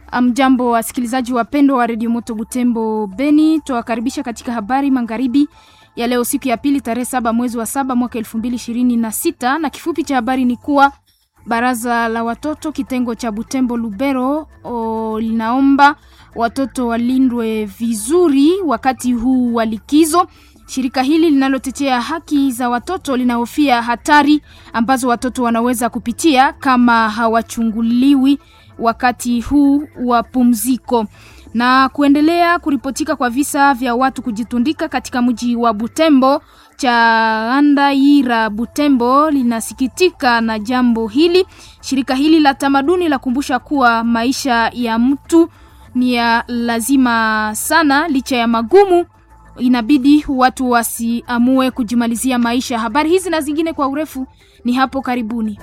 Mjambo wasikilizaji wapendwa wa redio Moto Butembo Beni, twawakaribisha katika habari magharibi ya leo, siku ya pili, tarehe saba mwezi wa saba mwaka elfu mbili ishirini na sita na kifupi cha habari ni kuwa baraza la watoto kitengo cha Butembo Lubero o, linaomba watoto walindwe vizuri wakati huu wa likizo. Shirika hili linalotetea haki za watoto linahofia hatari ambazo watoto wanaweza kupitia kama hawachunguliwi wakati huu wa pumziko. Na kuendelea kuripotika kwa visa vya watu kujitundika katika mji wa Butembo, Chandaira Butembo linasikitika na jambo hili. Shirika hili la tamaduni la kumbusha kuwa maisha ya mtu ni ya lazima sana, licha ya magumu inabidi watu wasiamue kujimalizia maisha. Habari hizi na zingine kwa urefu ni hapo karibuni.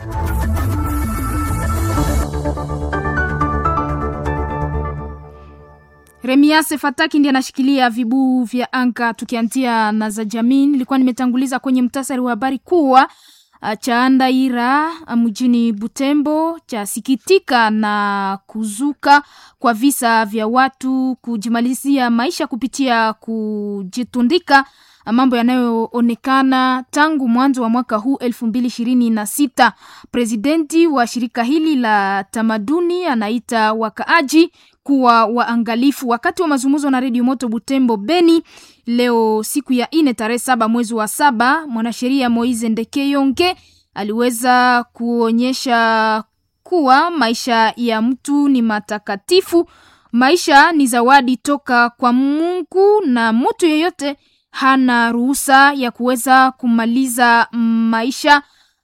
Remiase Fataki ndiye anashikilia vibuu vya anga. Tukianzia na za jamii, nilikuwa nimetanguliza kwenye mtasari wa habari kuwa Chandaira mjini Butembo chasikitika na kuzuka kwa visa vya watu kujimalizia maisha kupitia kujitundika, mambo yanayoonekana tangu mwanzo wa mwaka huu elfu mbili ishirini na sita. Presidenti wa shirika hili la tamaduni anaita wakaaji kuwa waangalifu. Wakati wa mazungumzo na redio Moto Butembo Beni leo siku ya ine tarehe saba mwezi wa saba, mwanasheria Moize Ndekeyonge aliweza kuonyesha kuwa maisha ya mtu ni matakatifu. Maisha ni zawadi toka kwa Mungu na mtu yeyote hana ruhusa ya kuweza kumaliza maisha.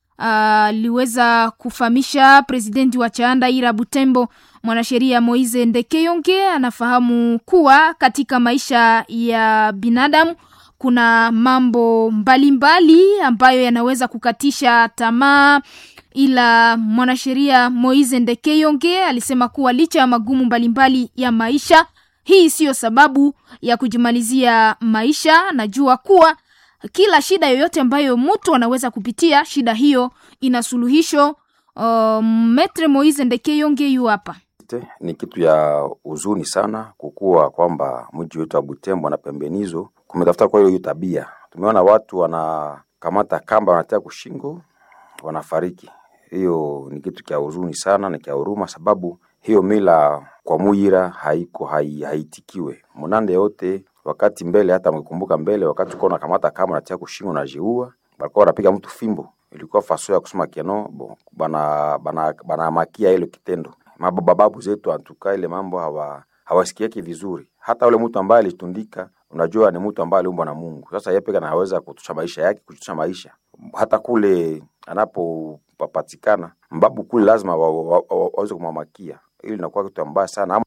Aliweza uh, kufahamisha presidenti wa Chandaira Butembo mwanasheria Moize Ndekeyonge anafahamu kuwa katika maisha ya binadamu kuna mambo mbalimbali mbali ambayo yanaweza kukatisha tamaa, ila mwanasheria Moize Ndekeyonge alisema kuwa licha ya magumu mbalimbali mbali ya maisha, hii siyo sababu ya kujimalizia maisha. Najua kuwa kila shida yoyote ambayo mtu anaweza kupitia, shida hiyo ina suluhisho. Uh, Metre Moize Ndekeyonge yu hapa. Ni kitu ya huzuni sana kukuwa kwamba mji wetu wa Butembo na pembenizo kumetafuta kwa hiyo tabia. Tumeona watu wanakamata kamba wanatia kushingo, wanafariki. Hiyo ni kitu cha huzuni sana na cha huruma, sababu hiyo mila kwa Muyira haiko hai, haitikiwe munande yote wakati mbele. Hata mkikumbuka mbele, wakati uko unakamata kamba unatia kushingo na jiua, walikuwa wanapiga mtu fimbo, ilikuwa faso ya kusema keno bo, bana bana bana makia ile kitendo mabababu zetu antuka ile mambo hawa hawasikieki vizuri. Hata ule mtu ambaye alitundika, unajua ni mtu ambaye aliumbwa na Mungu. Sasa yeye pekee anaweza kutusha maisha yake, kutusha maisha hata kule anapopatikana mbabu kule, lazima waweze wa, wa, wa, kumamakia. Ili inakuwa kitu mbaya sana.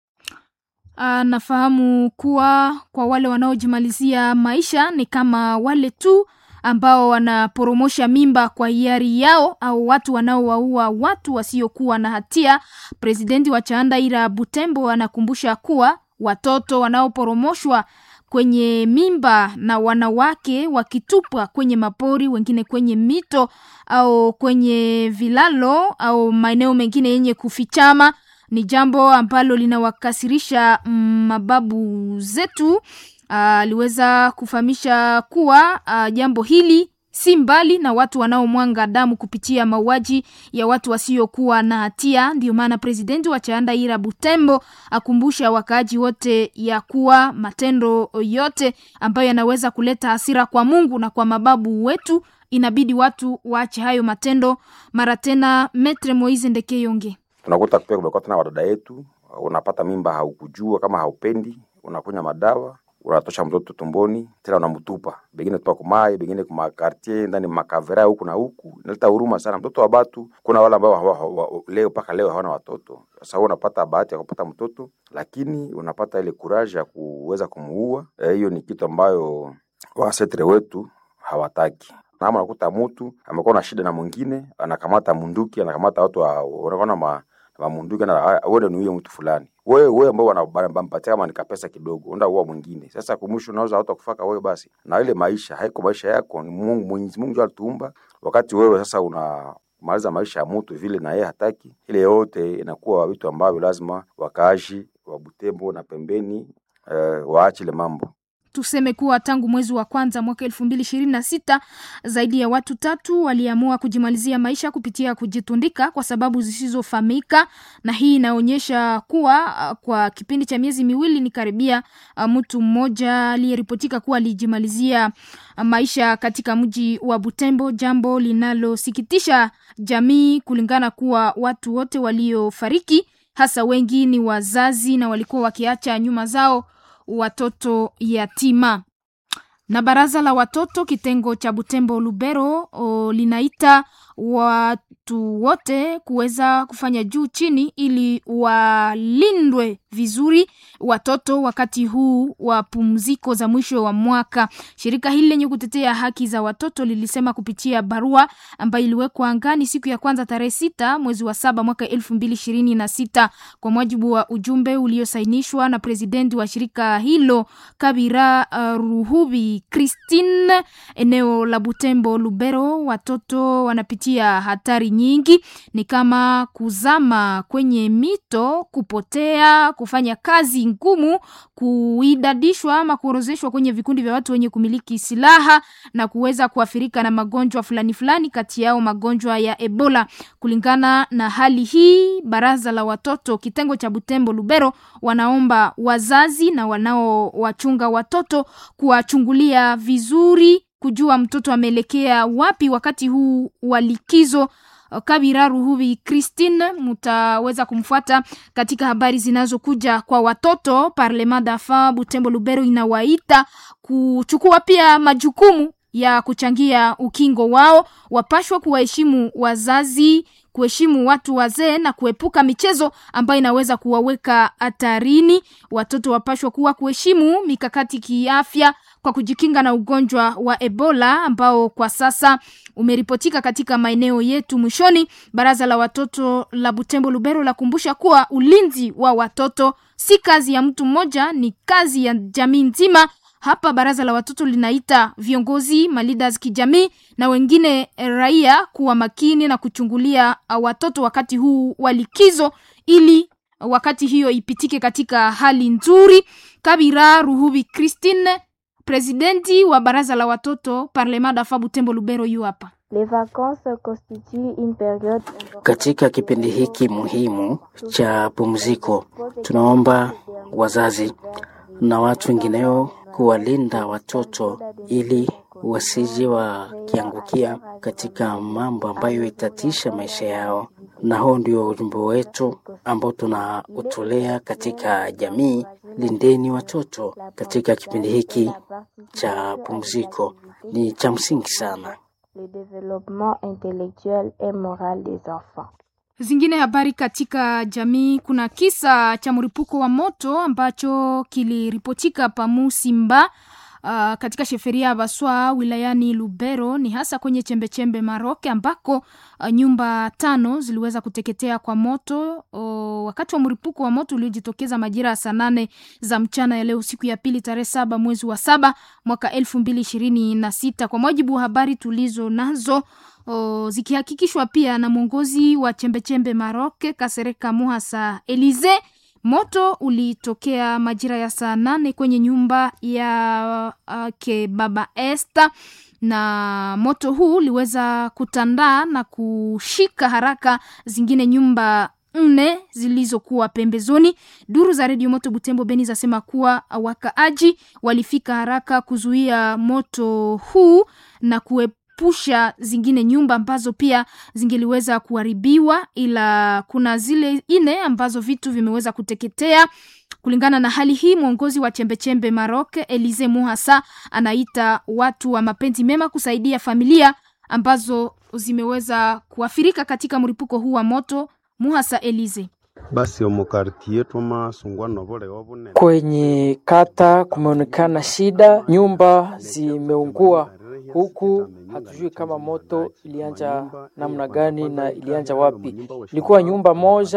Anafahamu kuwa kwa wale wanaojimalizia maisha ni kama wale tu ambao wanaporomosha mimba kwa hiari yao au watu wanaowaua watu wasiokuwa na hatia. Presidenti wa Chandaira Butembo anakumbusha kuwa watoto wanaoporomoshwa kwenye mimba na wanawake wakitupwa kwenye mapori, wengine kwenye mito au kwenye vilalo au maeneo mengine yenye kufichama ni jambo ambalo linawakasirisha mababu zetu. Aliweza uh, kufahamisha kuwa uh, jambo hili si mbali na watu wanaomwanga damu kupitia mauaji ya watu wasiokuwa na hatia. Ndio maana presidenti wa Chandaira Butembo akumbusha wakaaji wote ya kuwa matendo yote ambayo yanaweza kuleta hasira kwa Mungu na kwa mababu wetu, inabidi watu waache hayo matendo mara tena. Metre Moize Ndekeyonge: tunakuta pia kumekuwa tena wadada yetu, unapata mimba haukujua kama haupendi, unakunywa madawa unatosha mtoto tumboni tena unamtupa, bengine tupa kumai, bengine kuma quartier ndani makavera huku na huku. Inaleta huruma sana mtoto wa batu. Kuna wale ambao leo mpaka leo hawana watoto. Sasa wewe unapata bahati ya kupata mtoto, lakini unapata ile courage ya kuweza kumuua. Hiyo e, ni kitu ambayo wasetre wetu hawataki. Na unakuta mtu amekuwa na shida na mwingine, anakamata munduki, anakamata watu wanaona ma mamunduki na wewe ni huyo mtu fulani wewe wewe ambao wanampatia kama nika pesa kidogo, unda uwa mwingine. Sasa kumwisho unaweza hata kufaka wewe basi, na ile maisha haiko maisha yako, ni Mungu Mwenyezi Mungu alituumba. Wakati wewe sasa una kumaliza maisha ya mtu vile na yeye hataki. Ile yote inakuwa vitu ambavyo lazima wakaaji wa Butembo na pembeni eh, waache ile mambo. Tuseme kuwa tangu mwezi wa kwanza mwaka elfu mbili ishirini na sita zaidi ya watu tatu waliamua kujimalizia maisha kupitia kujitundika kwa sababu zisizofahamika, na hii inaonyesha kuwa uh, kwa kipindi cha miezi miwili ni karibia uh, mtu mmoja aliyeripotika kuwa alijimalizia uh, maisha katika mji wa Butembo, jambo linalosikitisha jamii kulingana kuwa watu wote waliofariki hasa wengi ni wazazi na walikuwa wakiacha nyuma zao watoto yatima. Na baraza la watoto kitengo cha Butembo Lubero o, linaita watu wote kuweza kufanya juu chini ili walindwe vizuri watoto wakati huu wa pumziko za mwisho wa mwaka. Shirika hili lenye kutetea haki za watoto lilisema kupitia barua ambayo iliwekwa angani siku ya kwanza tarehe sita mwezi wa saba mwaka elfu mbili ishirini na sita kwa mujibu wa ujumbe uliosainishwa na presidenti wa shirika hilo Kabira uh, Ruhubi Christine, eneo la Butembo Lubero, watoto wanapitia hatari nyingi, ni kama kuzama kwenye mito, kupotea, kufanya kazi ngumu, kuidadishwa ama kuorozeshwa kwenye vikundi vya watu wenye kumiliki silaha na kuweza kuathirika na magonjwa fulani fulani, kati yao magonjwa ya Ebola. Kulingana na hali hii, baraza la watoto kitengo cha Butembo Lubero wanaomba wazazi na wanaowachunga watoto kuwachungulia vizuri, kujua mtoto ameelekea wapi wakati huu wa likizo. Kabira Ruhubi Christine, mutaweza kumfuata katika habari zinazokuja kwa watoto. Parlema dafa Butembo Lubero inawaita kuchukua pia majukumu ya kuchangia ukingo wao, wapashwa kuwaheshimu wazazi kuheshimu watu wazee na kuepuka michezo ambayo inaweza kuwaweka hatarini. Watoto wapashwa kuwa kuheshimu mikakati kiafya kwa kujikinga na ugonjwa wa Ebola ambao kwa sasa umeripotika katika maeneo yetu. Mwishoni, baraza la watoto la Butembo Lubero lakumbusha kuwa ulinzi wa watoto si kazi ya mtu mmoja, ni kazi ya jamii nzima. Hapa baraza la watoto linaita viongozi maleaders kijamii na wengine raia kuwa makini na kuchungulia watoto wakati huu wa likizo, ili wakati hiyo ipitike katika hali nzuri. Kabira Ruhubi Christine, presidenti wa baraza la watoto Parlema dafa Butembo Lubero, yu hapa. Katika kipindi hiki muhimu cha pumziko, tunaomba wazazi na watu wengineo kuwalinda watoto ili wasije wakiangukia katika mambo ambayo itatisha maisha yao, na huo ndio ujumbe wetu ambao tunautolea katika jamii. Lindeni watoto katika kipindi hiki cha pumziko, ni cha msingi sana. Zingine habari katika jamii, kuna kisa cha mlipuko wa moto ambacho kiliripotika pa Musimba uh, katika sheferia ya Baswa wilayani Lubero, ni hasa kwenye chembechembe Maroke ambako uh, nyumba tano ziliweza kuteketea kwa moto uh, wakati wa mlipuko wa moto uliojitokeza majira ya saa nane za mchana ya leo siku ya pili tarehe saba mwezi wa saba mwaka elfu mbili ishirini na sita kwa mujibu wa habari tulizo nazo O, zikihakikishwa pia na mwongozi wa chembechembe Maroke Kasereka Muhasa Elize. Moto ulitokea majira ya saa nane kwenye nyumba ya uh, ke baba Esther, na moto huu uliweza kutandaa na kushika haraka zingine nyumba nne zilizokuwa pembezoni. Duru za redio Moto Butembo Beni zasema kuwa wakaaji walifika haraka kuzuia moto huu na kue pusha zingine nyumba ambazo pia zingeliweza kuharibiwa, ila kuna zile ine ambazo vitu vimeweza kuteketea. Kulingana na hali hii, mwongozi wa chembechembe Maroc Elize Muhasa anaita watu wa mapenzi mema kusaidia familia ambazo zimeweza kuathirika katika mlipuko huu wa moto. Muhasa Elize basi omukartie twamasungwa nobolewa bunene kwenye kata kumeonekana shida, nyumba zimeungua huku hatujui kama moto ilianja namna gani na ilianja wapi. Ilikuwa nyumba moja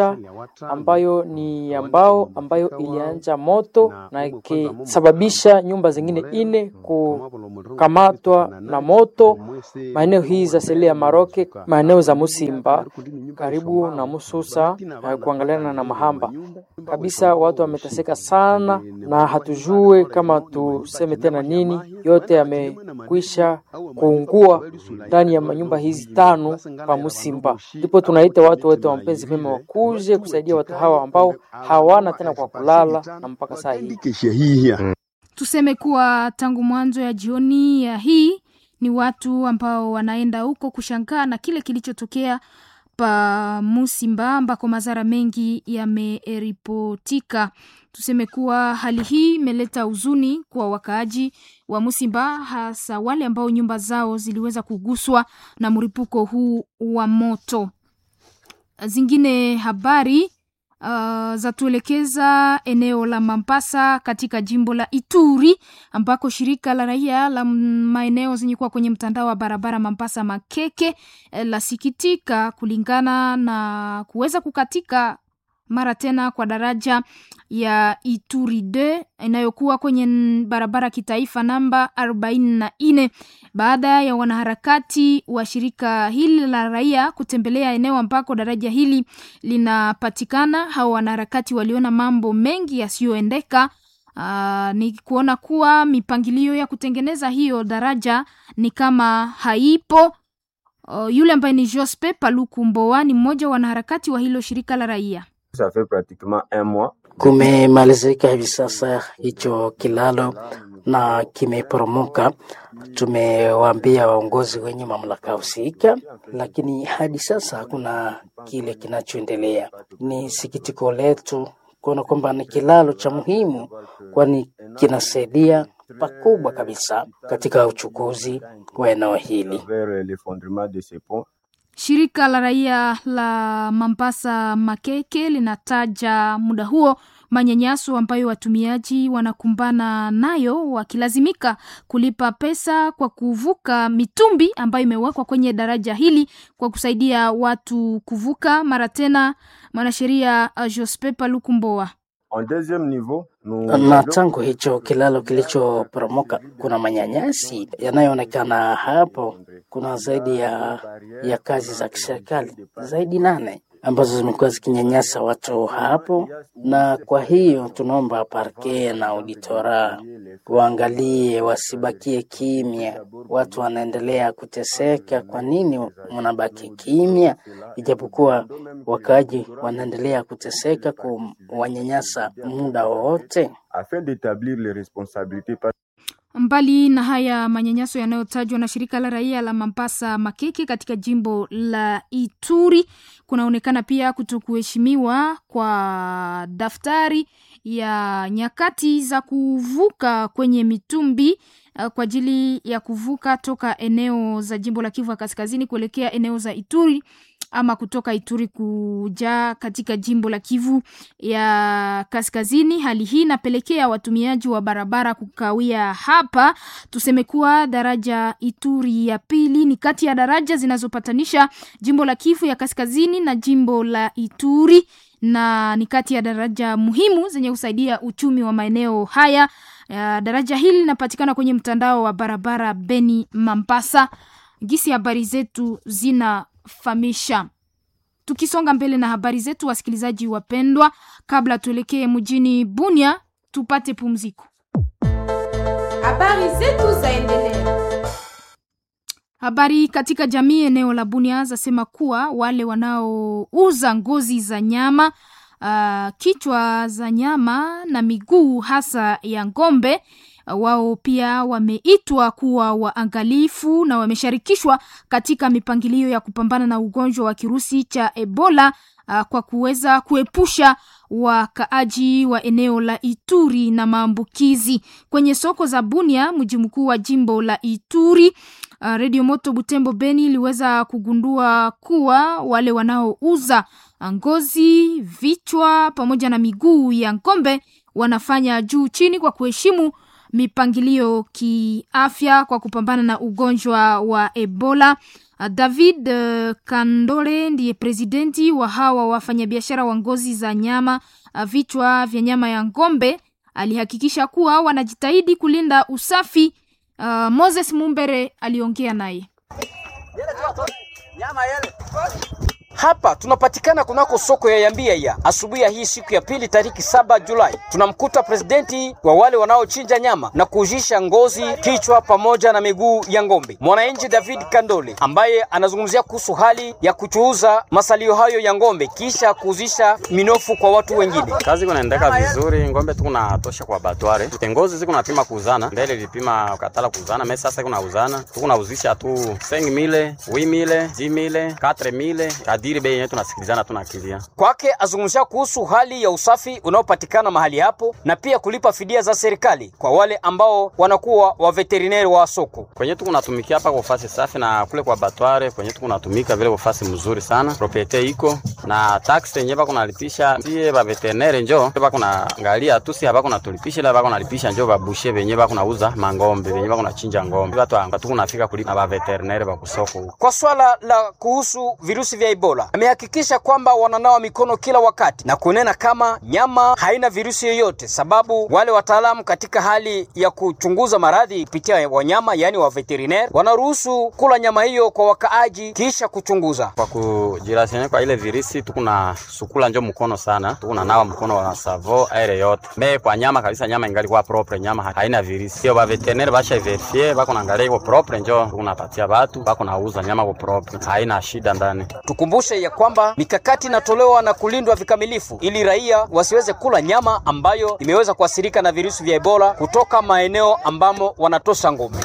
ambayo ni ya mbao ambayo ilianja moto na ikisababisha nyumba zingine ine kukamatwa na moto maeneo hii za seli ya Maroke, maeneo za Musimba karibu na Mususa na kuangaliana na Mahamba kabisa. Watu wameteseka sana, na hatujue kama tuseme tena nini. Yote yamekwisha kuungua ndani ya manyumba hizi tano pa Musimba. Ndipo tunaita watu wote wa mpenzi mema wakuje kusaidia watu hawa ambao hawana tena kwa kulala na mpaka saa hii Tuseme kuwa tangu mwanzo ya jioni ya hii ni watu ambao wanaenda huko kushangaa na kile kilichotokea pa Musimba ambako madhara mengi yameripotika. Tuseme kuwa hali hii imeleta huzuni kwa wakaaji wa Musimba, hasa wale ambao nyumba zao ziliweza kuguswa na mlipuko huu wa moto. Zingine habari Uh, zatuelekeza eneo la Mambasa katika jimbo la Ituri ambako shirika la raia la maeneo zenye kuwa kwenye mtandao wa barabara Mambasa Makeke eh, lasikitika kulingana na kuweza kukatika mara tena kwa daraja ya Ituri 2 inayokuwa kwenye barabara kitaifa namba 44 baada ya wanaharakati wa shirika hili la raia kutembelea eneo ambako daraja hili linapatikana. Hao wanaharakati waliona mambo mengi yasiyoendeka. Uh, ni kuona kuwa mipangilio ya kutengeneza hiyo daraja ni kama haipo. Uh, yule ambaye ni Jospe Paluku Mboa ni mmoja wa wanaharakati wa hilo shirika la raia. Kumemalizika hivi sasa hicho kilalo na kimeporomoka. Tumewaambia waongozi wenye mamlaka husika, lakini hadi sasa hakuna kile kinachoendelea. Ni sikitiko letu kuona kwamba ni kilalo cha muhimu, kwani kinasaidia pakubwa kabisa katika uchukuzi wa eneo hili. Shirika la raia la Mambasa Makeke linataja muda huo manyanyaso ambayo watumiaji wanakumbana nayo wakilazimika kulipa pesa kwa kuvuka mitumbi ambayo imewekwa kwenye daraja hili kwa kusaidia watu kuvuka. Mara tena mwanasheria Jospe Paluku Mboa na tangu hicho kilalo kilichoporomoka kuna manyanyasi yanayoonekana hapo. Kuna zaidi ya, ya kazi za kiserikali zaidi nane ambazo zimekuwa zikinyanyasa watu hapo, na kwa hiyo tunaomba parke na auditora waangalie, wasibakie kimya. Watu wanaendelea kuteseka, kwa nini mnabaki kimya? Ijapokuwa wakaaji wanaendelea kuteseka, kuwanyanyasa muda wowote. Mbali na haya manyanyaso yanayotajwa na shirika la raia la Mambasa Makeke katika jimbo la Ituri, kunaonekana pia kutokuheshimiwa kwa daftari ya nyakati za kuvuka kwenye mitumbi kwa ajili ya kuvuka toka eneo za jimbo la Kivu ya Kaskazini kuelekea eneo za Ituri ama kutoka Ituri kuja katika jimbo la Kivu ya Kaskazini. Hali hii inapelekea watumiaji wa barabara kukawia hapa. Tuseme kuwa daraja Ituri ya pili ni kati ya daraja zinazopatanisha jimbo la Kivu ya Kaskazini na jimbo la Ituri na ni kati ya daraja muhimu zenye kusaidia uchumi wa maeneo haya. Uh, daraja hili linapatikana kwenye mtandao wa barabara Beni Mambasa. Gisi habari zetu zinafahamisha. Tukisonga mbele na habari zetu, wasikilizaji wapendwa, kabla tuelekee mjini Bunia, tupate pumziko. Habari zetu zaendelea. Habari katika jamii eneo la Bunia zasema kuwa wale wanaouza ngozi za nyama uh, kichwa za nyama na miguu hasa ya ng'ombe uh, wao pia wameitwa kuwa waangalifu na wamesharikishwa katika mipangilio ya kupambana na ugonjwa wa kirusi cha Ebola uh, kwa kuweza kuepusha wakaaji wa eneo la Ituri na maambukizi kwenye soko za Bunia, mji mkuu wa jimbo la Ituri. Uh, Radio Moto Butembo Beni iliweza kugundua kuwa wale wanaouza ngozi, vichwa pamoja na miguu ya ng'ombe wanafanya juu chini kwa kuheshimu mipangilio kiafya kwa kupambana na ugonjwa wa Ebola. Uh, David uh, Kandole ndiye presidenti wa hawa wafanyabiashara wa ngozi za nyama uh, vichwa vya nyama ya ng'ombe. Alihakikisha kuwa wanajitahidi kulinda usafi. Uh, Moses Mumbere aliongea naye. Hapa tunapatikana kunako soko ya Yambia ya asubuhi ya hii siku ya pili tariki saba Julai, tunamkuta presidenti wa wale wanaochinja nyama na kuujisha ngozi, kichwa pamoja na miguu ya ng'ombe, mwananchi David Kandole ambaye anazungumzia kuhusu hali ya kuchuuza masalio hayo ya ng'ombe kisha kuuzisha minofu kwa watu wengine. Kazi kunaendeka vizuri, ng'ombe tuko natosha kwa batware, ngozi ziko napima kuuzana, mbele ilipima katala kuuzana, mimi sasa kuna uzana tuko nauzisha tu 5000 8000 10000 4000 kadiri bei yetu tunasikilizana, tunakilia Kwake azungumzia kuhusu hali ya usafi unaopatikana mahali hapo na pia kulipa fidia za serikali kwa wale ambao wanakuwa wa veterineri wa soko. kwenye tuko natumikia hapa kwa fasi safi, na kule kwa batware kwenye tuko natumika vile kwa fasi mzuri sana, propriete iko na tax yenye bako nalipisha sie ba veterineri njo bako naangalia tu, si bako natulipisha ila bako nalipisha njo babushe benye bako nauza mangombe benye bako nachinja ngombe, watu anga tuko nafika kulipa na ba veterineri ba kusoko huko. Kwa swala la kuhusu virusi vya Ebola, amehakikisha kwamba wananawa mikono kila wakati na kunena kama nyama haina virusi yoyote, sababu wale wataalamu katika hali ya kuchunguza maradhi kupitia wanyama, yaani wa veterineri, wanaruhusu kula nyama hiyo kwa wakaaji kisha kuchunguza. Kwa kujirasiana kwa ile virisi tuko na sukula njo mkono sana, tuko na nawa mkono wa savo aire yote me kwa nyama kabisa, nyama ingali kwa propre, nyama haina virisi. Sio ba veterinary basha verifie bako naangalia iko propre, njo tunapatia batu bako nauza nyama kwa propre, haina shida ndani. Tukumbushe ya kwamba mikakati inatolewa na kulindwa vikamilifu ili raia wasiweze kula nyama ambayo imeweza kuathirika na virusi vya Ebola kutoka maeneo ambamo wanatosha ngombe.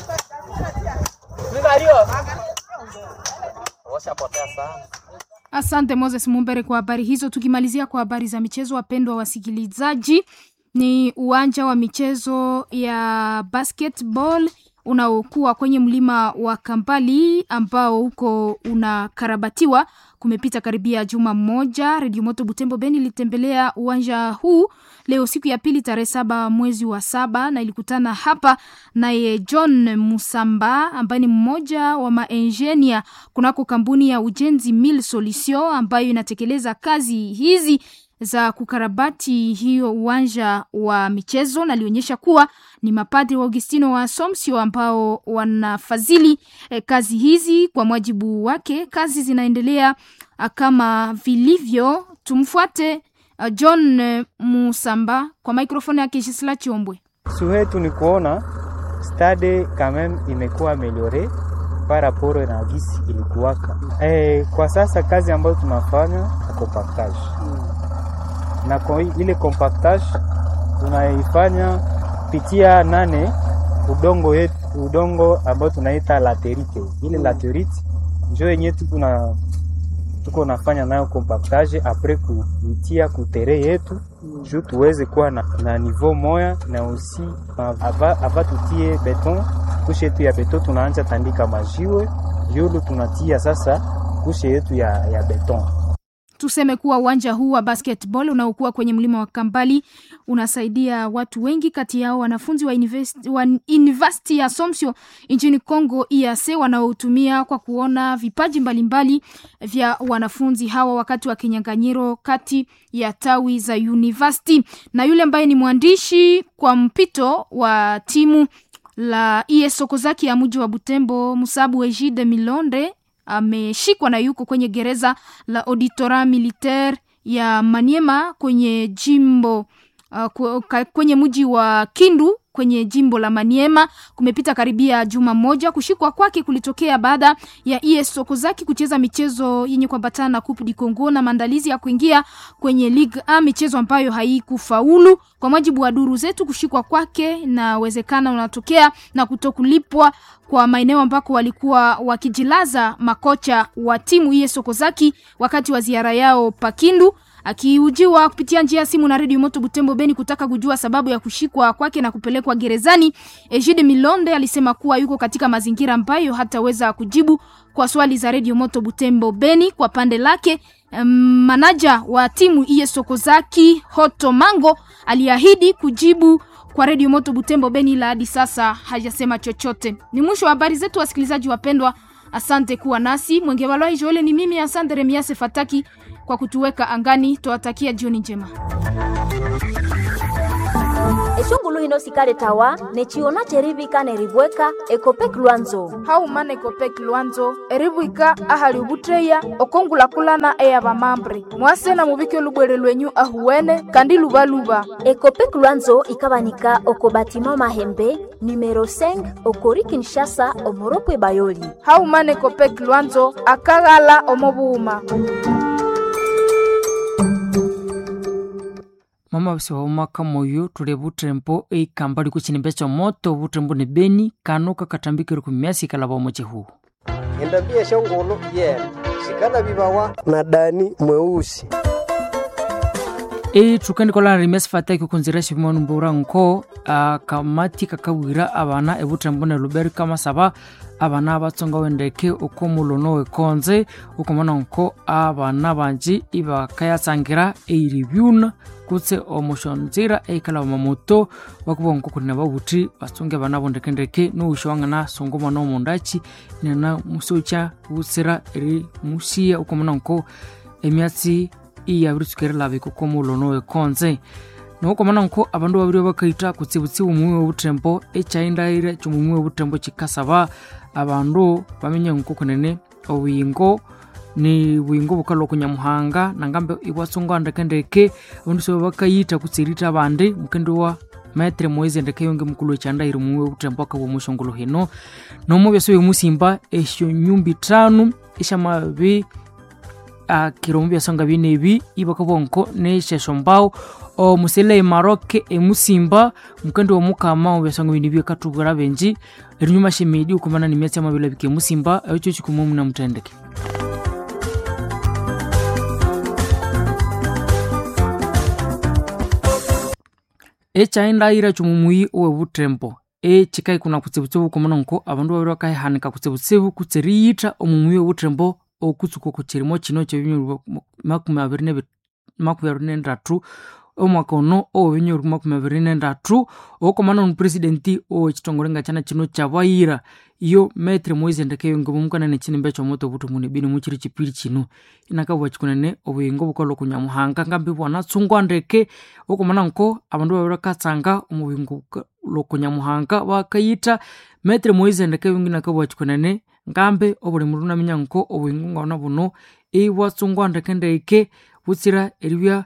Asante Moses Mumbere kwa habari hizo. Tukimalizia kwa habari za michezo, wapendwa wasikilizaji, ni uwanja wa michezo ya basketball unaokuwa kwenye mlima wa Kampali ambao huko unakarabatiwa. Kumepita karibia juma moja, Redio Moto Butembo Beni ilitembelea uwanja huu leo siku ya pili tarehe saba mwezi wa saba na ilikutana hapa naye John Musamba ambaye ni mmoja wa maenjenia kunako kampuni ya ujenzi Mil Solution ambayo inatekeleza kazi hizi za kukarabati hiyo uwanja wa michezo, na alionyesha kuwa ni mapadri wa Augustino wa Assumption ambao wanafadhili eh, kazi hizi. Kwa mujibu wake, kazi zinaendelea ah, kama vilivyo. Tumfuate ah, John eh, Musamba kwa mikrofoni yake Gisela Chiombwe. Su yetu ni kuona stade quand même imekuwa ameliore par rapport na gisi ilikuwaka. Eh, kwa sasa kazi ambayo tunafanya ni compactage na kwa ile compactage tunaifanya pitia nane udongo yetu, udongo ambao tunaita laterite. Ile laterite njo yenye tuko na tuko nafanya nayo compactage apres kuitia kutere yetu juu tuweze kuwa na, na niveau moya na usi ava, ava tutie beton kushe yetu ya beton tunaanja tandika majiwe yulu tunatia sasa kushe yetu ya, ya beton Tuseme kuwa uwanja huu wa basketball unaokuwa kwenye mlima wa Kampali unasaidia watu wengi, kati yao wanafunzi wa university, wa university ya Assumption nchini Congo EAC wanaotumia kwa kuona vipaji mbalimbali vya wanafunzi hawa wakati wa kinyang'anyiro kati ya tawi za university. Na yule ambaye ni mwandishi kwa mpito wa timu la ES Sokozaki ya mji wa Butembo, Musabu Ejide Milonde ameshikwa na yuko kwenye gereza la auditora militaire ya Maniema kwenye jimbo uh, kwenye mji wa Kindu kwenye jimbo la Maniema. Kumepita karibia juma moja. Kushikwa kwake kulitokea baada ya ES Sokozaki kucheza michezo yenye kuambatana na Coupe du Congo na maandalizi ya kuingia kwenye Ligue A, michezo ambayo haikufaulu. Kwa mujibu wa duru zetu, kushikwa kwake na uwezekana unatokea na kutokulipwa kwa maeneo ambako walikuwa wakijilaza makocha wa timu ES Sokozaki wakati wa ziara yao Pakindu. Akiujiwa kupitia njia ya simu na redio Moto Butembo Beni kutaka kujua sababu ya kushikwa kwake na kupelekwa gerezani, Ejide Milonde alisema kuwa yuko katika mazingira ambayo hataweza kujibu kwa swali za redio Moto Butembo Beni. Kwa pande lake, um, manaja wa timu ES Sokozaki Hoto Mango aliahidi kujibu kwa redio Moto Butembo Beni, ila hadi sasa hajasema chochote. Ni mwisho wa habari zetu, wasikilizaji wapendwa. Asante kuwa nasi. Mwenge Walwai Joele ni mimi, asante Remiase Fataki kwa kutuweka angani. Twawatakia jioni njema. eshungulu hino sikale tawa nechiona cherivika nerivweka ekopek lwanzo haumana ekopek lwanzo erivwika ahali ovutteya okongulakulana eya vamambre mwase na muvike olubwere lwenyu ahuwene kandi luvaluva ekopek lwanzo ikavanika oko batima mahembe numero 5 okori kinshasa omoropwe bayoli haumana ekopek lwanzo akaghala omovuuma mama basi waumaka moyo tuli vutrempo eikamba liku chinimbe cha moto vutrempo ni beni kanuka katambikire kumiasi ikalava omoche huu endambia shongolo yena sikala vivawa na dani mweusi e tukandikola rimesi fataki kunzira shivimanu mbura nko a kamati kakawira abana evutrempo ne luberi kama saba abana abatsonga wendeke uko mulono wekonze ukomana nko abana banji ibakayatsangira eirivyuna kutse omushonzira eikala mamoto bakuba nko kunina babuti batsonge bana bondekendeke nuusha wangana songo mwana omundachi nena musocha butsira eri musiya ukomana nko emyatsi iyabiritsukere labiko ko mulono wekonze nokomana nko abandu babiri bakaita kutsibutsibu mumwe webutembo echaindaire chomumwe webutembo chikasaba abandu bamenye nko kunene obuyingo ni buyingo bukala okunyamuhanga nangambe ibwatsongo andekendeke abandu sobe bakayita kutsirita abandi mukende wa maetre moise ndeke yonge mukulu echandaire mumwe webutembo akabwa mushongolo hino nomo byaso byomusimba esyo nyumbi tano eshamabi akiromo byasonga binebi ibakabwa nko neshesho mbao omusele emaroke emusimba mukende womukama obyasonga bini byekatubura benji erinyuma shemedi ukumana ni myatsi amabila bike musimba echo chikumu muna mutendeke echaindaira chomumui owebutembo echikai kuna kutsibutsibu kumana nko abandu babiri bakahihanika kutsibutsibu kutsiriyita omumui owebutembo okutsuka oku kirimo kino kyebinyoro makumi abiri nebi makumi abiri nendatu omwaka ono owebinyoro makumi abiri nendatu okomana omupresidenti owekitongole nga kyana kino kyabayira iyo metre moise ndekeyonge bomukanane kinimbe kyomoto obutumune bini mukiri kipiri kino inakabwa kikunene obuyingo bukola okunyamuhanga ngambi bwanatsungwa ndeke okomana nko abandu babiri bakatsanga omubuyingo lokunyamuhanga bakayita metre moise ndekeyonge nakabwa kikunene ngambe obuli mundu naminya nko obuyingo ngona buno ibwatsungwa ndekendeke butsira eribya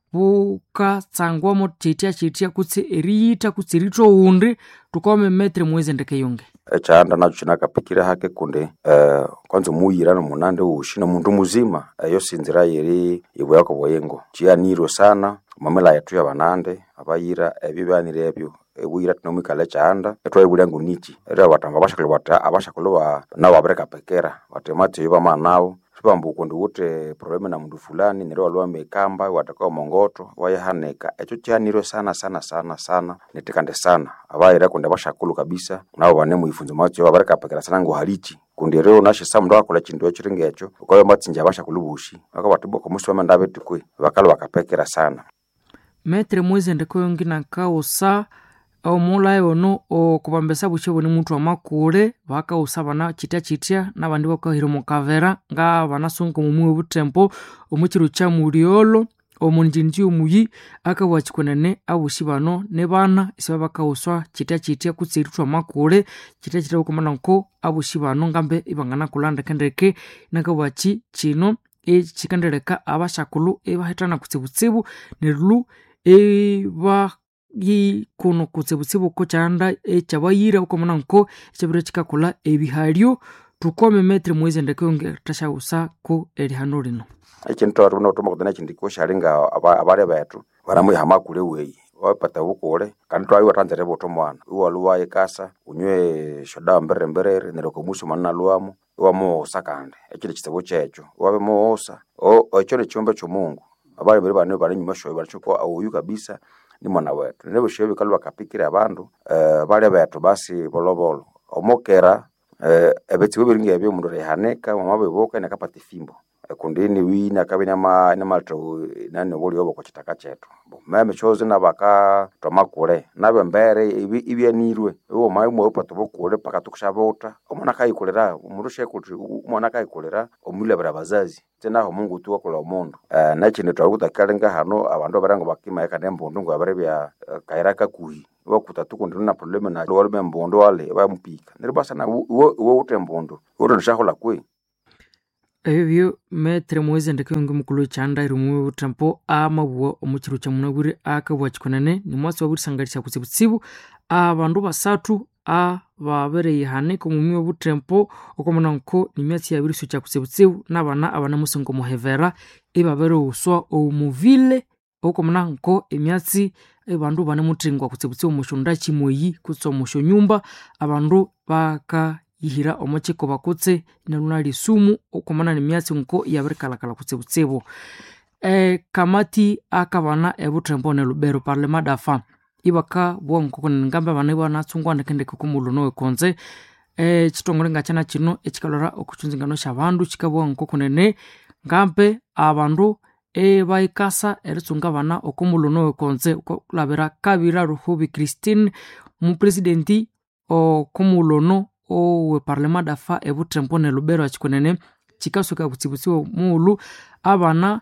bukatsangwamo chitya chitya kutsi eriyita kutsi rito undi tukome metre mwezi ndekeyonge echaanda nacho chinakapikire hake kundi uh, kwanza muyira nomunande ushi nomundu muzima eyo sinzira yeri ibuyako buyingo chiyanirwe sana mamela yetu ya banande abayira ebyo byanire ebyo ebuyira tinomwikala echaanda etwaibulyangu nichi era batamba bashakulu bata abashakulu ba nabo babereka pekera batemati yo bamanawo sibamba ukundi wute probleme na mundu fulani nero waliwa mekamba watakao mongoto wayahaneka echo chihanirwe sana sana sana sana netikande sana abayira kundi bashakulu kabisa nabo bane muifunzo macho babereka pekera sana ngo halichi kundi rero nashisa mundu akola chindu echiringa echo ukayo matsinja abashakulu bushi bakabatiboka musi bamenda abetikwe bakalo bakapekera sana metre mwezi ndekeyonge nakausa omulayi ono okubambesa bukye buni muntu amakule bakausa bana chitya chitya nabandi bakahira mukavera nga banasunga mumwe butempo omukiro kya muliolo omunjinji omuyi akabwa chikunene abushi bano ne bana isiba bakauswa chitya chitya kutsiritwa amakule chitya chitya bukumana nko abushi bano ngambe ibangana kulandekendeke nakabwa chi chino echikendeleka abashakulu ebahitana kutsibutsibu nerulu eba yikuno kutsibutsibu ko chanda echabayira ukomona nko echabira chikakula ebihalyo tukome metre mwezi ndekeyonge tashausa ko erihano lino ekintu twatu notoma kuthina chindiko shalinga abale betu baramuiha makule weyi wapata bukule kandi twayiwa tanzere buto mwana iwaluwa ikasa unywe shodawa mberere mberere nereko musu manna luwamo iwamuwosa kandi ekili kitsibu kyecho iwabe muwosa ekyo nikyumbe kyomungu abale bali bane bali nyuma shoyo balichukua auyu kabisa ni mwana wetu nile bushoyo bikalu bakapikira abandu uh, bali betu basi bolobolo omokera uh, ebitsibu biringa ebyo mundu rehaneka mama bebuka nakapata ifimbo kundini wina kabi nama namalto nani buli obo kuchitaka chetu meme chozi nabaka twamakule nabe mbere ibi ibyanirwe uwo mai mwe upato bokule paka tukushabota omwana kayikulira umundu shekuti umwana kayikulira omulabira bazazi tenaho mungu tu wakola omundu uh, nakindi twakutakialenga hano abandu abarango bakimaeka nembundu ngo abare bya uh, kaira kakuhi wakuta tukundi na probleme na wale bembundu wale bamupika niribasana uwo ute mbundu urondishahola kwe ebyo metre mwezi ndekeyonge mukulu chanda irimwe utampo amabuwa omuchiru cha munabwire akabuwa chikonene ni mwasi waburisangalisa kutsibutsibu abandu basatu ababereye haneka omumi obutempo okomona nko ni myatsi yabiri so cha kutsibutsibu n'abana abana musingo muhevera ibabere uswa omuvile okomona nko emyatsi abandu bane mutingwa kutsibutsibu mushonda chimoyi kutsa omusho nyumba abandu baka yihira omukiko bakutse inaluna lisumu okomana nemyatsi nko yabirikalakala kutsibutsibu e, kamati akabana ebutrembo ne lubero parlema dafa ibaka bwa nkoko ngambe abana banatsungwa ndekendeke kumuluno wekonze e, chitongole ngachana chino echikalora okuchunzingano shabandu chikabwa nkoko nene ngambe abandu ebaikasa eritsunga abana okumuluno wekonze okulabira kabira ruhubi christine mupresidenti okumulono owe parlema dafa ebutrempo ne lubero achikonene chikasuka kutsibutsiwa muulu abana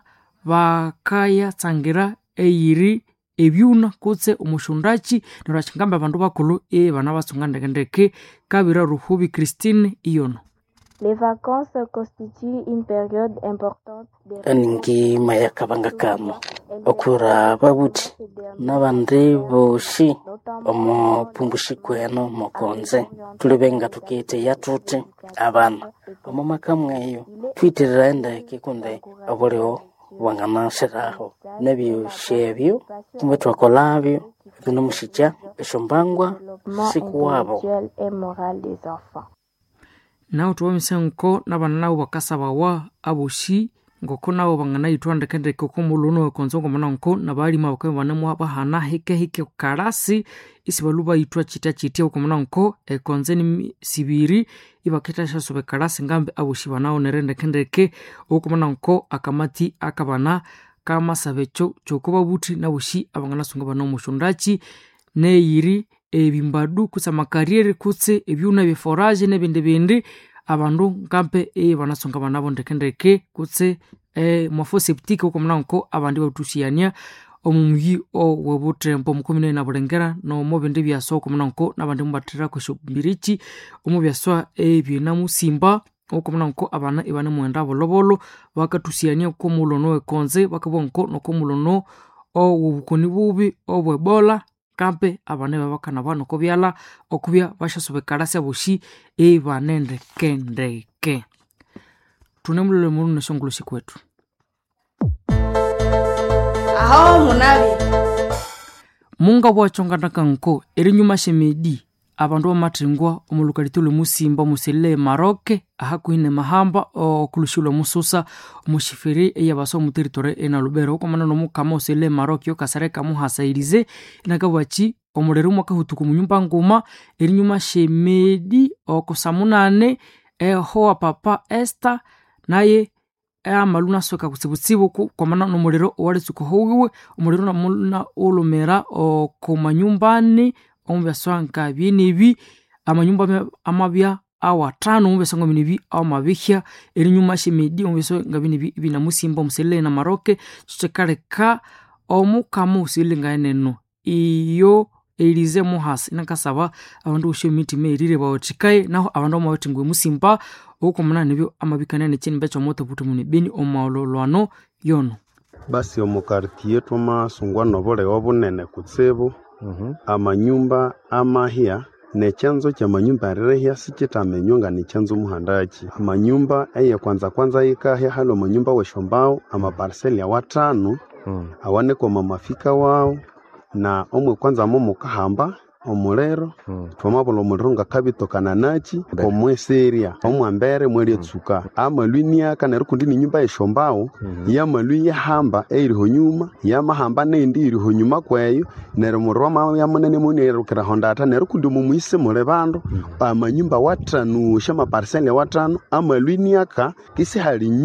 bakayatsangira eyiri ebyuna kutse omushundachi neryo achingamba abandu bakulu e bana batsunga ndekendeke kabira ruhubi christine iyono Les vacances constituent une période importante de ningi mayakabanga kano okura babuti nabandi boshi omupumbushi kweno mokonze tuli benga tukite yatuti abana omo makamweyo twitirira endeke kunde obulio wanganashiraho nebyushebyo kumbe twakolabyo binomushija eshombangwa siku wabo intellectuel et moral des enfants. nawo tuwamisa nko nabana nabo bakasabawa aboshi ngoko nabo banganayithwa ndekendeke okomuluno wekonzo ngomana nko nabalima bakaba banemu bahana hikehike kalasi isi balu bayithwa chita chitya okomana nko ekonze ni sibiri ibaketa shasobe kalasi ngambe aboshi banaonere ndekendeke okomana nko akamati akabana kamasabe cho chokuba buthi naboshi abanganasunga bana omushundachi neyiri ebimbadu kutse amakarriere kutse ebyuna byeforaje nebindi bindi abandu nkampe e banasonga banabo ndekendeke kutse e, mwafo septike okomuna nko abandi batusiania omumuyi owebutrempo mukumine na bulengera nomo bindi byaswa okomuna nko nabandi mubathira kwesho mbirichi omu byaswa ebyena musimba okomuna nko abana ibane mwenda bolobolo bakatusiania komulono wekonze bakabwa nko nokomulono owobukoni bubi obwebola kampe abana babakana bano kobyala okubya bashasobekalasi aboshi ebanendekendeke tune mulole mulu neshongoloshi kwetu aho munabi munga bwachonganaka nko erinyuma shemedi abandu bamathingwa omulukalitulo musimba muselile maroke ahakuhine mahamba okulushilwa mususa omushifiri eyabasa omuteritori ena lubero okomana nomukama oselile maroke yokasare kamuhasairize inakabwachi omulero mwakahutuku munyumba nguma erinyuma shemedi okusamunane ehowa papa esta naye amalu nasoka kutsibutsibu kwamana nomuliro owalitsuka howiwe omuliro namuna olumera okomanyumbani omubyaswa nka byenebi amanyumba amabya awatano omubyaswa nga binebi awamabihya erinyuma shemedi omubyaswa nga binebi binamusimba omuselele na maroke kyekaleka omukama osilile ngaeneno iyo elize muhasi nakasaba abandu bosha emitima erire bawathikaye naho abandu amabathingwe musimba okomana nebyo amabikania nekyinimba kyomoto buti mune beni omaololwano yono basi omukartiye twamasungwa nobulewa bunene kutsibu amanyumba amahya nechanzo kya manyumba arirehya sikitamenywa nga nechanzo muhandaki amanyumba eye kwanza kwanza yikahya hali omanyumba weshombao amaparseli awatano Mm. awanekoma mafika wao na omwe kwanza mo mukahamba omuliro Mm. twamabula omuliro ngakabitokana nachi omweseria omwambere mwelyetsuka amalwiniaka neryo kundi ni nyumba yeshombao yamalwi yahamba eiriho nyuma yamahamba nendi iriho nyuma kweyo neryo muliro wamabya munene munierukiraho ndata neryo kundi mumwisi muli bandu amanyumba watano sha maparseli watano amalwiniaka kisi hali nyumba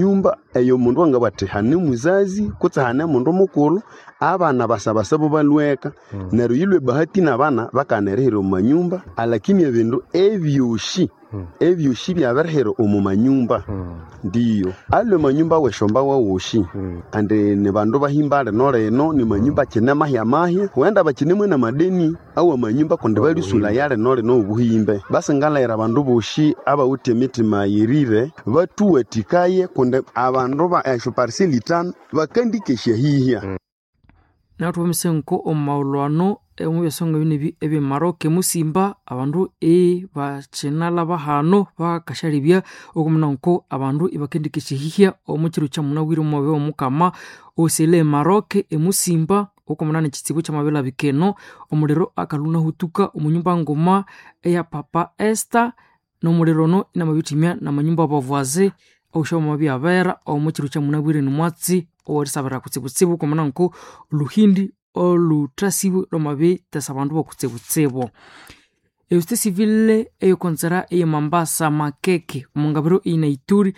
eyo mundu wanga bati hane muzazi kutse hane mundu mukulu abana basabasabo balweka neryo yilwe bahati nabana bakanerehera omu manyumba alakini ebindu ebyoshi ebyoshi byabirihira omu manyumba ndiyo alwe manyumba weshomba wawoshi andi ni bandu bahimba lino lino ni manyumba kine mahya mahya huenda bakinemwe na madeni awa manyumba kundi balisula ya lino lino obuhimbe basi ngalayira bandu boshi abawuthi emitima yirire batuwatikaye kundi abandu ba esho pariseli itano bakandikesya hihya nathu bamisenko omu maulwano omu byasonga bine ebi ebyemaroke musimba abandu e bakinala bahano bakashalibya okumunanko abandu ibakendikeshihihya omu kiro kyamunawire omu mabe omukama osele emaroke emusimba okumuna nekitsibu kyamabela bikeno omuliro akaluna hutuka omunyumba ngoma eya papa esta nomuliro ono inamabitimya namanyumba abavwaze oshoma byabera omu kiro kyamunawire nimwatsi owerisabira kutsibutsibu okumuna nko oluhindi oluthasibu lwamabi tesa abandu bokutsibutsibu eusite civile eyokonzera eyemambasa makeke omungabiro einaituri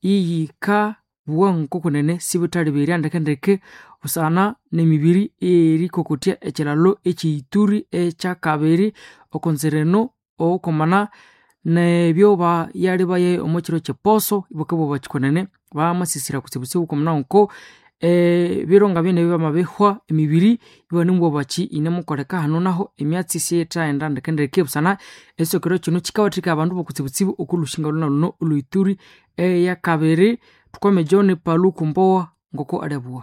iyika bua nkokunene sibitali biri andekendeke busana nemibiri erikokotya ekilalo ekiituri ekyakabiri okonzereno okomana nebyo bayali baye omu kiro kyeposo ibokebo bakikonene bamasisira kutsibutsibu komuna nko e, bironga byene byamabihwa emibiri ibanimubwa baki inemukoleka hano naho emyatsi siyethaghenda ndekendeke busana esokero kino kikawathika abandu bokutsibutsibu okulushinga luna luno olwituri eyakabiri tukome john palu kumbowa ngoko alebua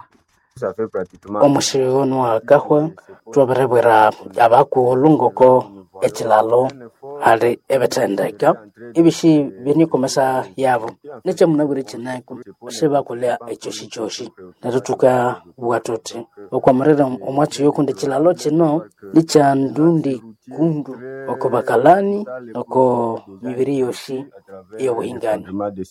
omushiri ono wakahwa twabirebwera abakuhulu ngoko ekilalo ali ebithendeka ebishi byenikomesa yabo nekyamunabwire kineku shibakolea ekyoshi kyoshi neryo tukabugha tuthi okwamirira omwakiyo kundi ekilalo kino nikyandundi kundu oko bakalani oko mibiri yoshi eyobuhingani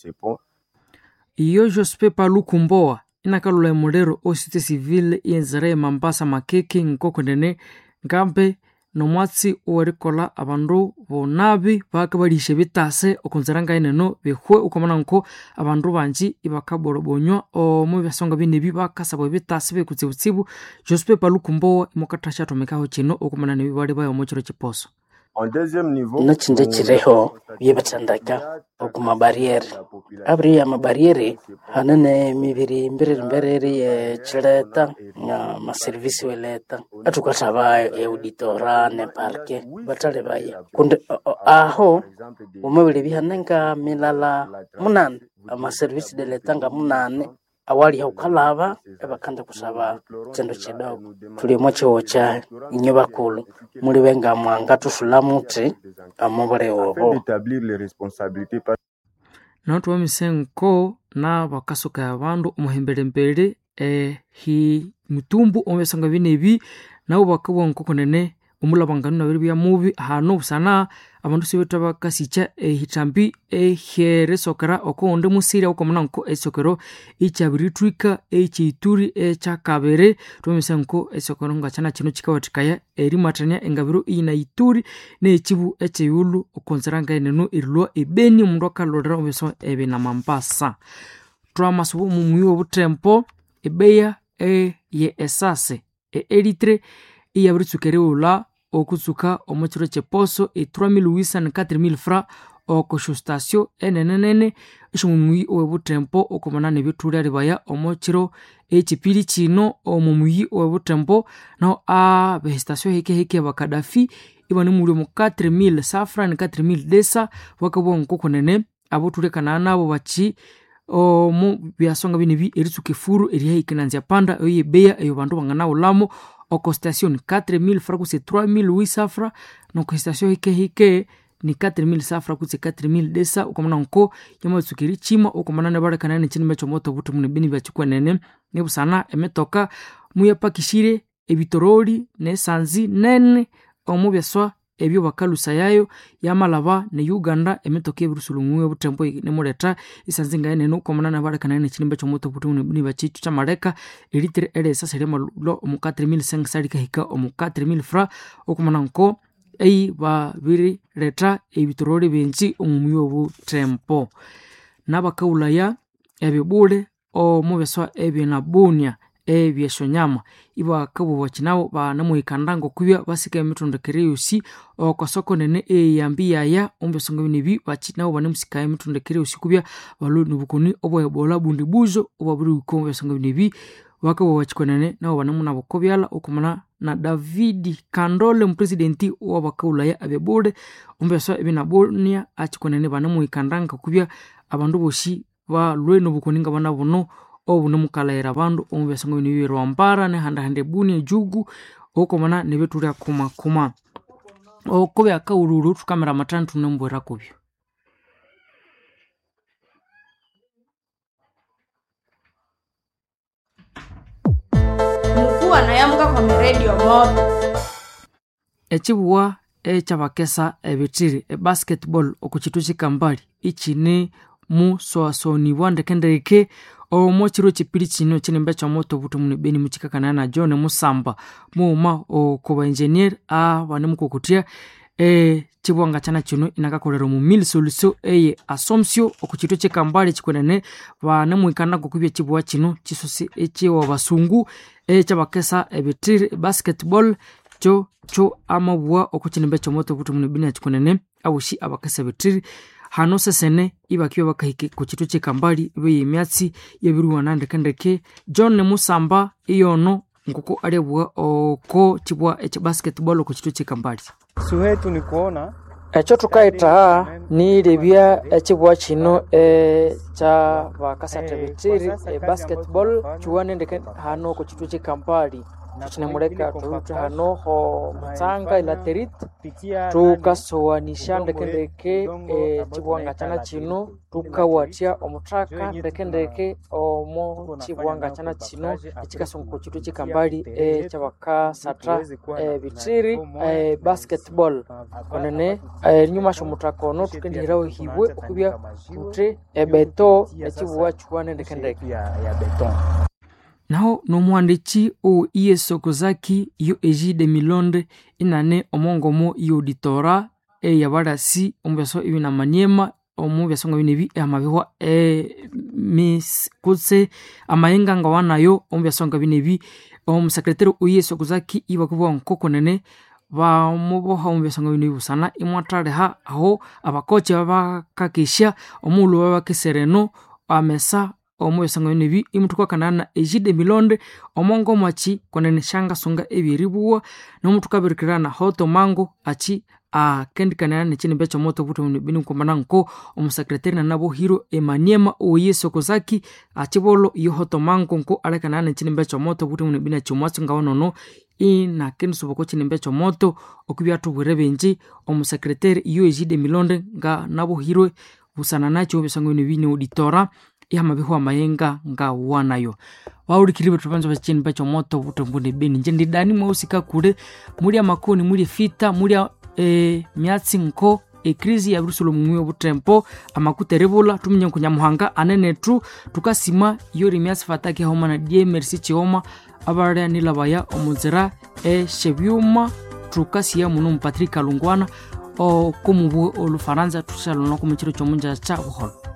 iyo jospe palu kumbowa inakalula emuliro osite civile yenzera emambasa makeke nkokonene ngambe nomwatsi owerikola abandu bonabi baka balisha bitase okonzera ngaineno behwe ukomana nko abandu banji ibakaborobonywa omu byasonga binebi bakasabwa bitase bekutsibutsibu jospe palukumbowa imukathasyathomekeho kino okumana nebi bali bayo omu kiro kiposo nakindi kiriho byebithendeka oku mabariere abiri ya mabariere hanene mibiri mbiriri mbiriri yekileta nga maserivisi weleta athukathaba euditora ne parke batali baya kundi aho umabili bihane nga milala munane amaserivisi deleta nga munane awali haukalava ebakanda kusaba kindu kidogo tulimo kiwo kya inyo bakulu muli benga mwanga tusula muti amubule obo nautu wamisenko na bakasuka abandu omuhembelembele ehi mutumbu omubesanga binebi nabo bakabwa nkokonene omulabangano nabiri bya mubi hano busana abandu sibetha bakasikya ehithambi eherisokera okuwundi musirya ukomuna nko esokero ikyabirithwika ekyeituri ekyakabiri twamisa nko esokero ngakyana kino kikawathikaya erimathania engabiro iyinaituri nekibu ekyeyulu okonzera ngaineno erilwa ebeni omundu akalolera omubiso ebi namambasa twamasuba omumuyi wobutempo ebeya eye esase eeritre iyabiritsuka eriwulha okutsuka omu kiro kyeposo e 384000 fra oko shostasio enenenene esyomumuyi owebutempo okomana nebithulya libaya omu kiro ekipiri kino omumuyi owebutempo naho abehestasio hekeheke bakadafi ibanemuli omu 4000 safra ne 4000 desa bakabwa nkokonene abothulekana nabo baki omu byasonga binebi eritsuka efuru erihahikinanzya panda eyo yebeya eyo bandu banganawulhamu oko station 4000 fra kutse 3000 safra noko station hikehike ni 4000 safra kutse 4000 desa ukomana nko yamatsuka erichima ukomana nebalekana nekinime kyomoto buthi mune bini byakikwenene nebusana emetoka muyapakishire ebitoroli nesanzi nene omu byaswa ebyo bakalusa yayo yamalaba ne uganda emitoka ebirusulumuwe obutempo nemuleta isanzi ngaenene ukomana nabalekana nekinimba kyomoto buthi mune bini byakikyo kyamaleka eritere elesa seliamalhulo omu 4000 salikahika omu 4000 fra ukomana nko eyi babirileta ebitoroli bingi omumuyi obutempo nabakawulaya ebibule omubeswa ebinabunia ebyeshonyama ibakabuba kinabo banamuhikandanga okubya basika emitondekere yosi okosoko nene eyambi yaya ombesonga binebi bakinabo banemusika emitondekere yosi kubya balo nobukoni obwebola bundi buzo obwaburi wiko ombesonga binebi bakabuba kikonene nabo banemunabo kobyala okumana na davidi kandole mupresidenti wabakaulaya abebule ombeswa ebinabunia akikonene banemuhikandanga kubya abandu bosi balwe nobukoni nga bana buno obunemukalaira abandu omubyasango bino bibiri wampara nehandahanda ebuni ejugu okomana nebetulya kumakuma oko byakaululu tukamera matani tunembwera kubyo mkuu anayamuka kwa miredio moto ekibuwa ekyabakesa ebitiri ebasketball okukitu kikambali ikine musoasonibwa ndekendeke omo chiro chipiri chino chinemba cha moto buto mune beni muchikakana na john musamba muuma okoba engineer a bane mukukutia e chibwanga chana chino inakakolera mu mil solution eye asomsio okuchito chekambale chikwenene bane mwikana kukubya chibwa chino chisosi echiwa basungu echabakesa ebitiri basketball cho cho amabwa okuchinemba cha moto buto mune beni chikwenene abushi abakesa ebitiri hano sesene ibakiwa bakahike ku kitu kyekambali ibe emyatsi yebiruwa nandekendeke john musamba iyono nkoko alebwa oko kibwa ekyabasketball ku kitu kyekambali suhetu ni kuona ekyo tukaita nilebya ekibwa kino ekya bakasatebetiri ebasketball kiwanendeke hano ku kitu kyekampali tukinemuleka tulutu hano ho mutsanga ilaterit tukasowanisha ndekendeke ekibwanga kyana kino tukawatya omuthaka ndekendeke omu kibwanga kyana kino ekikasonga ku kitu kyekambali ekyabakasatra ebitiri basketball onene enyuma syomuthaka ono tukendihiraho hibwe okubya tuthi ebeto ekibuwa kiwane ndekendeke naho nomuhandiki o iye sokozaki iyo egide milonde inane omongomo iyo auditora eyabalasi omubyaso ibina maniema omubyaso nga binebi amabihwa emis kutse amayenga nga wanayo omubyaso nga binebi omusekretari oiye sokozaki ibakubwa nkokonene bamuboha omubyaso nga binebi busana imwathaliha aho abakochi babakakesya omuulu babakesereno amesa omubyasango nebi imutukakanana ejide milonde omongo mwachi konene shanga sunga ebyeribuwa nomutukabirikirana hoto mango achi akendikanana nechinimbe chomoto buto bini nkomana nko omusekretari nanabo hiro emaniema oye sokozaki achibolo iyo hoto mango nko alekanana nechinimbe chomoto buto bini chomwatsu nga wanono inakenisubuko chinimbe chomoto okubyatubwire benji omusekretari iyo ejide milonde nga nabo hiro busana nacho obyasango nebi ne auditora ihamabihu amayenga nga wanayo waulikiri betu banza bachini bacho moto butombune beni nje ndidani mwausika kule muli amakoni muli fita muli e, myatsi nko ekrizi ya birusulo mumwi obutempo amakuterebula tuminye nkunyamuhanga anenetu tukasima yori myatsi fataki homa na die merci chioma abalya nilabaya omunzira eshebyuma tukasiya muno mu patrick alungwana okomubwe olufaransa tusalona kumukiro kyomunja cha buholo